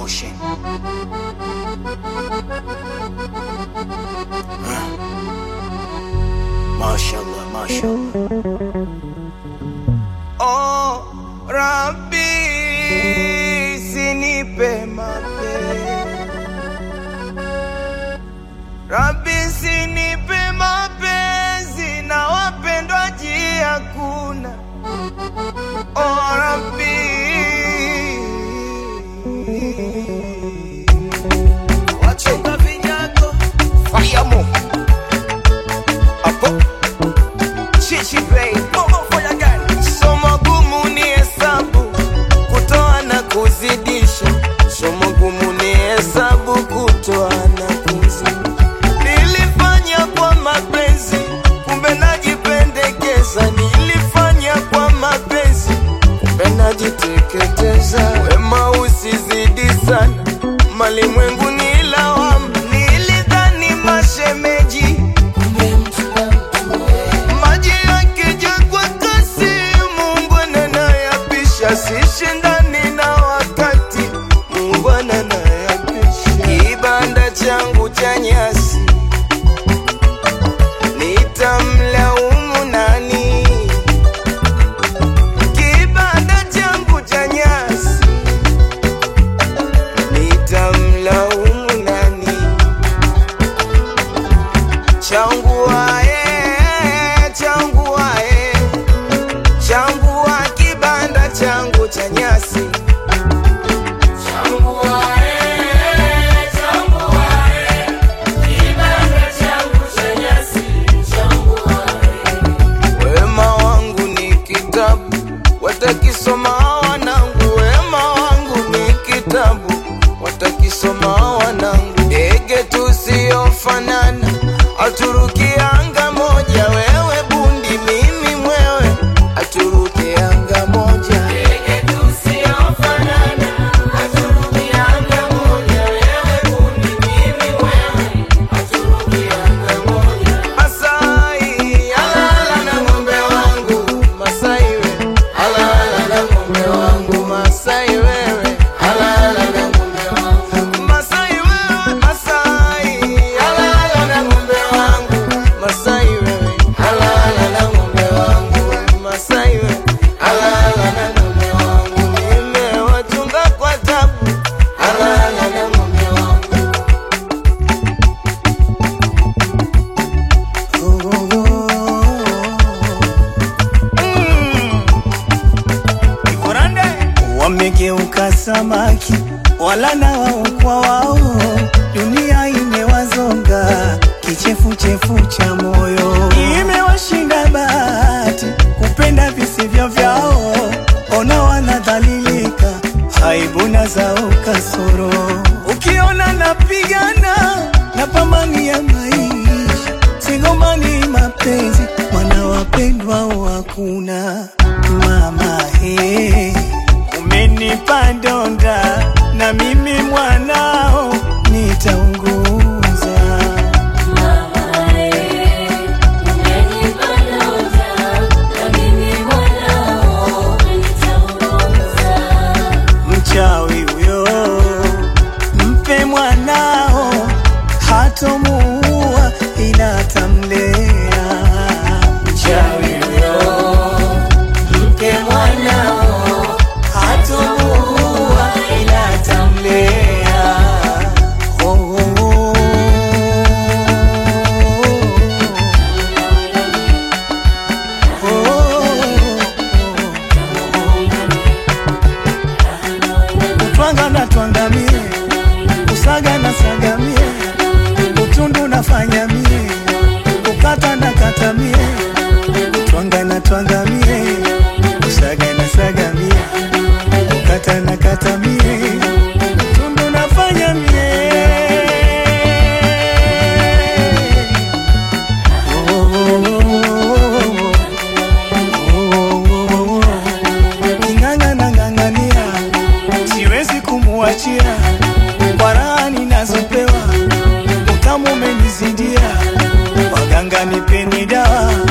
Ocean. Mashallah, mashallah. Oh, Rabbi, sinipe mapenzi. Rabbi, sinipe mapenzi na wapendwaji hakuna. Oh, Rabbi. Wachunga vinyago. Fayamo. Apo. Chichi Bay. Momo fire gun. Somo gumu ni hesabu. Kutoa na kuzidisha. Somo gumu ni hesabu. Kutoa na kuzidisha. Nilifanya kwa mapenzi, kumbe najipendekeza. Nilifanya kwa mapenzi, kumbe najiteketeza. Wema usizidi sana, malimwengu ni lawama. Nilidhani mashemeji, kumbe mtu na mtu maji yakija kwa kasi, Mungu ananayapisha. Sishindani na wakati, Mungu ananayapisha. Kibanda changu cha nyasi nitamlaumu nani? Kibanda changu cha nyasi nitamlaumu nani? Changu wae, changu wae, changu wa kibanda changu cha nyasi changu wae, changu wae, kibanda changu cha nyasi changu wae. Wema wangu ni kitabu, watakisoma wanangu. Wema wangu ni kitabu, watakisoma wanangu. Ndege tusiofanana, aturuki anga moja. Wewe bundi, mimi mwewe, aturuki anga moja. Ndege tusiofanana, aturuki anga moja. Wewe bundi, mimi mwewe, aturuki anga moja. Masai, alala na ng'ombe wangu. Masai we, alala na ng'ombe wangu. Masai wewe, alala na ng'ombe wangu. Masai wewe, Masai, alala na ng'ombe wangu. Masai wewe, alala na ng'ombe wangu. Masai wewe, alala na ng'ombe wangu. Nimewachunga kwa tabu, alala na ng'ombe wangu. Wamegeuka samaki wala na wao kwa wao, dunia imewazonga kichefuchefu cha moyo, imewashinda bahati kupenda visivyo vyao, ona wanadhalilika, aibu na zao kasoro. Ukiona napigana napambania maisha, sigombani mapenzi, wana wapendwa hakuna mama he umenipa donda na mimi mwanao nitaunguza mchawi huyo mpe mwanao hatomuua ila atamlea mchawi huyo mpe mwanao hatomuua ila atamlea oh, oh, oh. Utwanga na twangamie, usaga na sagamie, utundu nafanya mie, ukata na kata mie, utwanga na twangamie, usaga na sagamie, ukata na kata mie, utundu nafanya mie. Oh, oh, oh, oh, oh, oh. King'ang'a na ng'ang'ania, siwezi kumuachia kwa raha ninazopewa, utamu umenizidia, waganga nipeni dawa